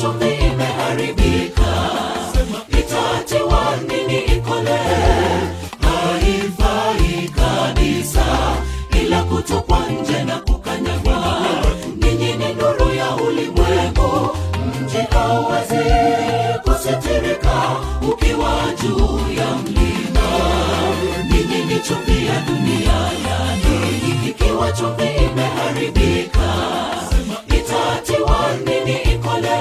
chumvi imeharibika itatiwa nini ikole haifai kabisa ila kutupwa nje na kukanyagwa ninyi ni nuru ya ulimwengu mji hauwezi kusitirika ukiwa juu ya mlima ninyi ni chumvi ya dunia yani ikiwa chumvi imeharibika itatiwa nini ikole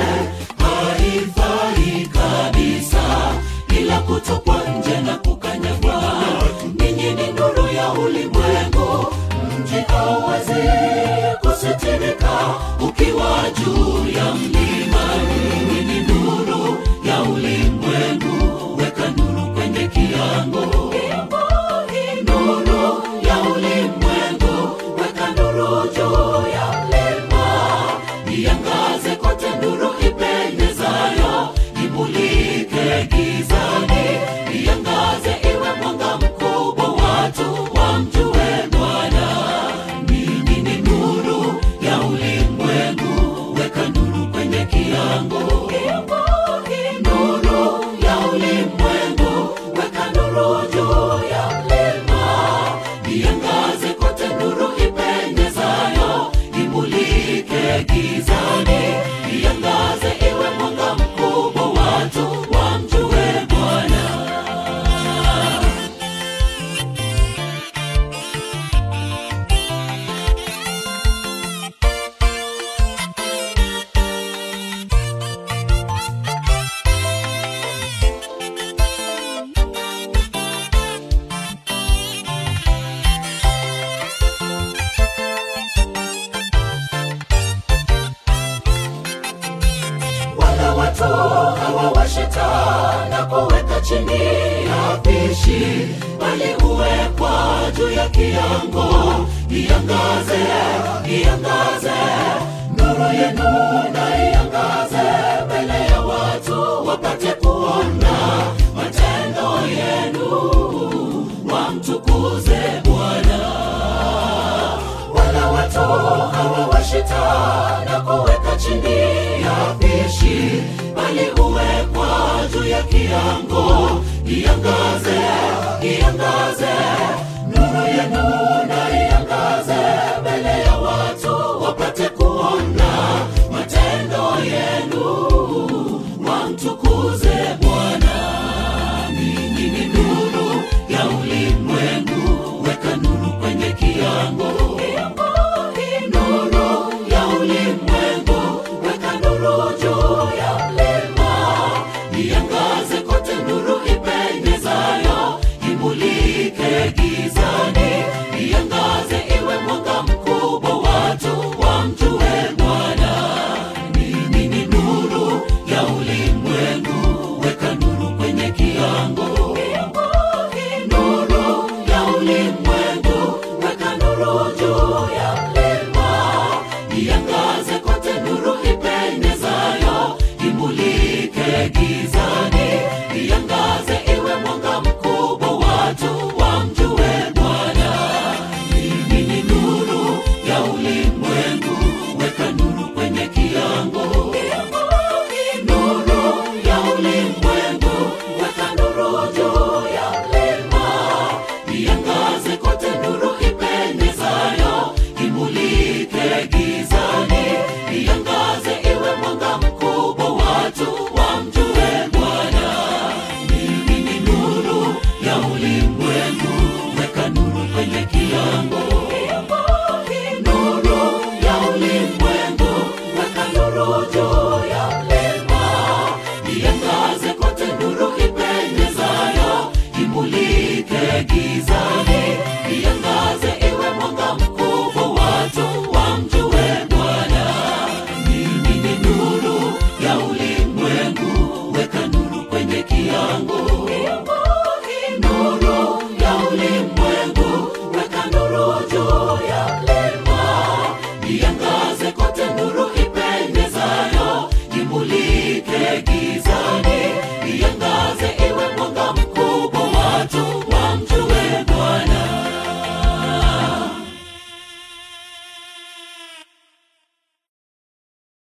haifai kabisa ila kutupwa nje na kukanyagwa ninyi ni nuru ya ulimwengu mji hauwezi kusitirika ukiwa juu ya mlima ninyi ni nuru ya ulimwengu weka nuru kwenye kiango nuru ya ulimwengu weka nuru juu ya mlima iangaze kote nuru ipendezayo imulike gizani iangaze iwe mwanga mkubwa watu wamjue bwana ninyi ni nuru ya ulimwengu weka nuru kwenye kiango nuru ya ulimwengu weka nuru juu ya mlima iangaze kote nuru ipendezayo imulike gizani iangaze iwe mwanga mkubwa watu wamjue bwana wala watu hawawashita na kuweka chini ya pishi bali huwekwa juu ya kiango iangaze iangaze nuru yenu na iangaze mbele ya watu wapate kuona matendo yenu wamtukuze bwana wala watu hawawashita na kuweka chini ya pishi